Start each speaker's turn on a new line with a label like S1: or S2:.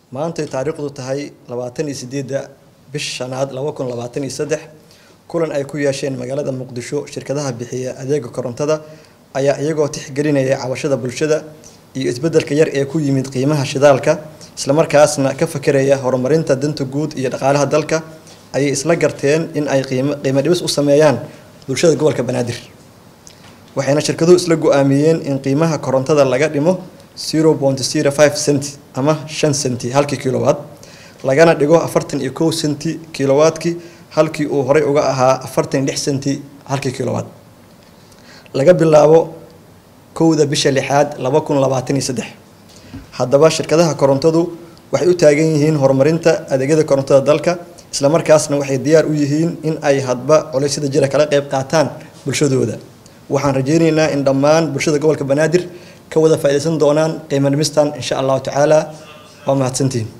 S1: maantay taariikhdu tahay labaatan iyo sideedda bish shanaad laba kun labaatan iyo saddex kulan ay ku yeesheen magaalada muqdisho shirkadaha bixiya adeega korontada ayaa iyagoo tixgelinaya cabashada bulshada iyo isbeddelka yar ee ku yimid qiimaha shidaalka islamarkaasna ka fakeraya horumarinta danta guud iyo dhaqaalaha dalka ayay isla garteen in ay qiimo qiimo dhibis u sameeyaan bulshada gobolka banaadir waxayna shirkaduhu isla go-aamiyeen in qiimaha korontada laga dhimo zero point zero five cent ama shan centi halkii kilowatt lagana dhigo afartan iyo kow centi kilowattki halkii uu horey uga ahaa afartan iyo lix centi halkii kilowatt laga bilaabo kowda bisha lixaad laba kun labaatan iyo saddex haddaba shirkadaha korontadu waxay u taagan yihiin horumarinta adeegyada korontada dalka islamarkaasna waxay diyaar u yihiin in ay hadba culeysyada jira kala qeyb qaataan bulshadooda waxaan rajeyneynaa in dhammaan bulshada gobolka banaadir ka wada faa'iidaysan doonaan qiimo dhimistan insha allahu tacaala waa mahadsantihin